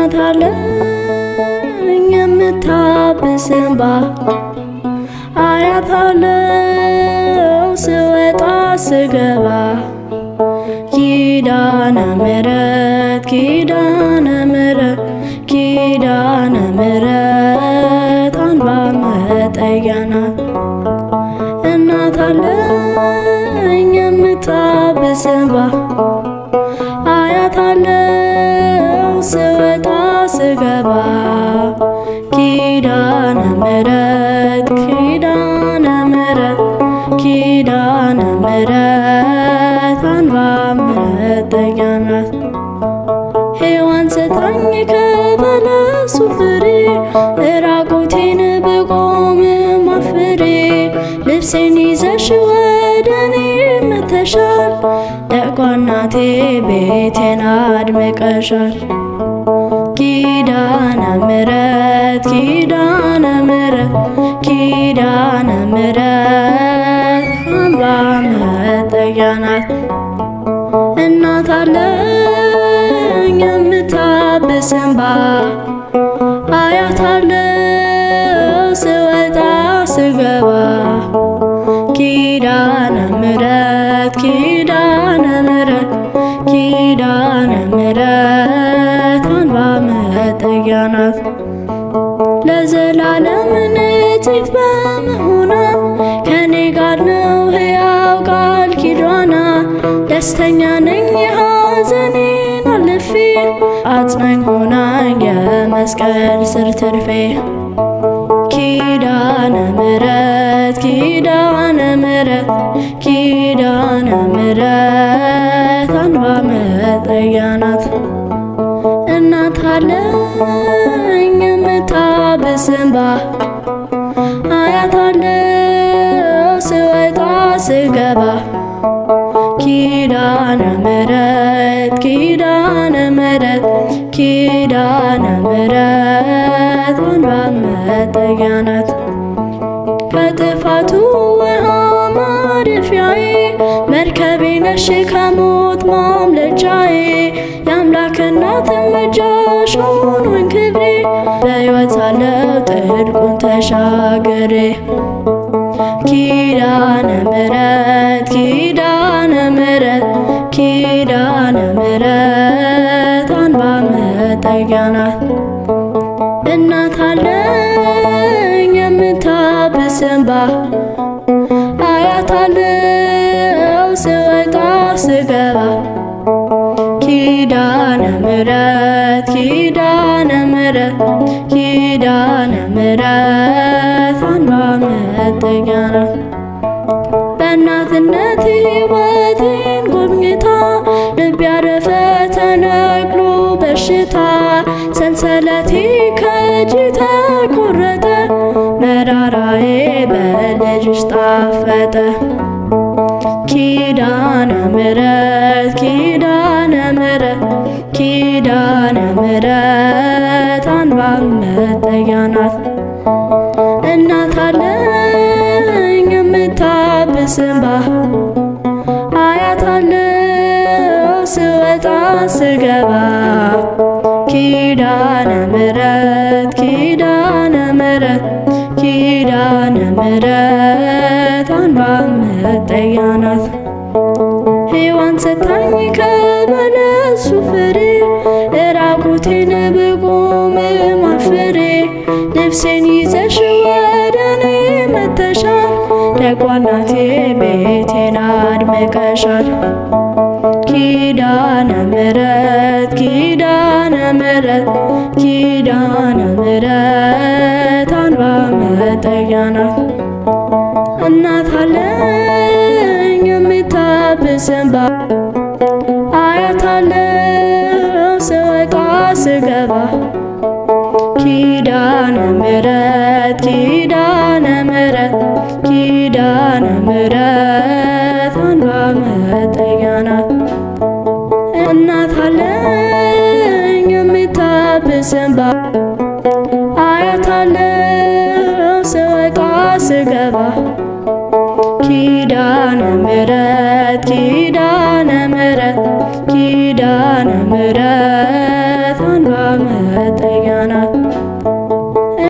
እናት አለኝ የምታብስ እንባ አያት አለው ስወጣ ስገባ ኪዳነ ምሕረት ኪዳነ ምሕረት ኪዳነ ምሕረት አንባ መጠጊያ ናት። እናት አለኝ የምታብስ እንባ አያት አለው ስወጣ ስገባ ኪዳነ ምሕረት ኪዳነ ምሕረት ኪዳነ ምሕረት አንባ መጠጊያ ናት። ሔዋን ስታኝ ከበለሱ ፍሬ ራቁቴን ብቆም ማፍሬ ልብሴን ይዘሽ ወደ እኔ መተሻል ደጓ እናቴ ቤቴን አድምቀሻል። ኪዳነ ምሕረት ኪዳነ ምሕረት ኪዳነ ምሕረት አምባ መጠጊያ ናት። እናት አለኝ የምታብስ እንባ አያት አለው ስወጣ ስገባ ኪዳነ ምሕረት ኪዳነ ምሕረት ኪዳነ ምሕረት አንባ መጠጊያ ናት። ለዘላለም ንጽሕት በመሆኗ ከኔ ጋር ነው ሕያው ቃል ኪዳኗ ደስተኛ ነኝ ሐዘኔን አልፌ አጽናኝ ሆናኝ የመስቀል ስር ትርፌ ኪዳነ ምሕረት ኪዳነ ምሕረት ኪዳነ ምሕረት አንባ መጠጊያ ናት። እናት አለኝ የምታብስ እንባ አያት አለው ስወጣ ስገባ ኪዳነ ምሕረት ኪዳነ ምሕረት ኪዳነ ምሕረት አንባ መጠጊያ ናት። ከጥፋቱ ውሃ ማረፊያዬ መርከቤ ነሽ ከሞት ማምለጫዬ የአምላክ እናት እርምጃሽ ሆኖኝ ክብሬ በሕይወት ሳለሁ ጥልቁን ተሻግሬ ኪዳነ ምሕረት ኪዳነ ምሕረት ኪዳነ ምሕረት አንባ መጠጊያ ናት። እናት አለኝ የምታብስ እንባ አያት አለው ስወጣ ስገባ ኪዳነ ምሕረት ኪዳነ ምሕረት ኪዳነ ምሕረት አንባ መጠጊያ ናት። በእናትነት ሕይወቴን ጎብኝታ ልብ ያረፈ ተነቅሎ በሽታ ሰንሰለቴ ከእጅ ተቆረጠ መራራዬ በልጅሽ ጣፈጠ። ኪዳነ ምሕረት ኪዳነ ምሕረት ኪዳነ ምሕረት አንባ መጠጊያ ናት። እናት አለኝ የምታብስ እንባ አያት አለው ስወጣ ስገባ ኪዳነ ምሕረት ኪዳነ ምሕረት ኪዳነ ምሕረት አንባ መጠጊያ ናት። ሔዋን ስታኝ ከበለሱ ፍሬ ራቁቴን ብቆም ማፍሬ ልብሴን ይዘሽ ወደ እኔ መተሻል ደጓ እናቴ ቤቴን አድምቀሻል። ኪዳነ ምሕረት ኪዳነ ምሕረት ኪዳነ ምሕረት አንባ መጠጊያ ናት። እናት አለኝ የምታብስ እንባ አያት አለው ስወጣ ስገባ ኪዳነ ምሕረት ኪዳነ ምሕረት ኪዳነ ምሕረት አንባ መጠጊያ ናት። እናት አለኝ የምታብስ እንባ አያት አለው ስወጣ ስገባ ኪዳነ ምሕረት ኪዳነ ምሕረት ኪዳነ ምሕረት አንባ መጠጊያ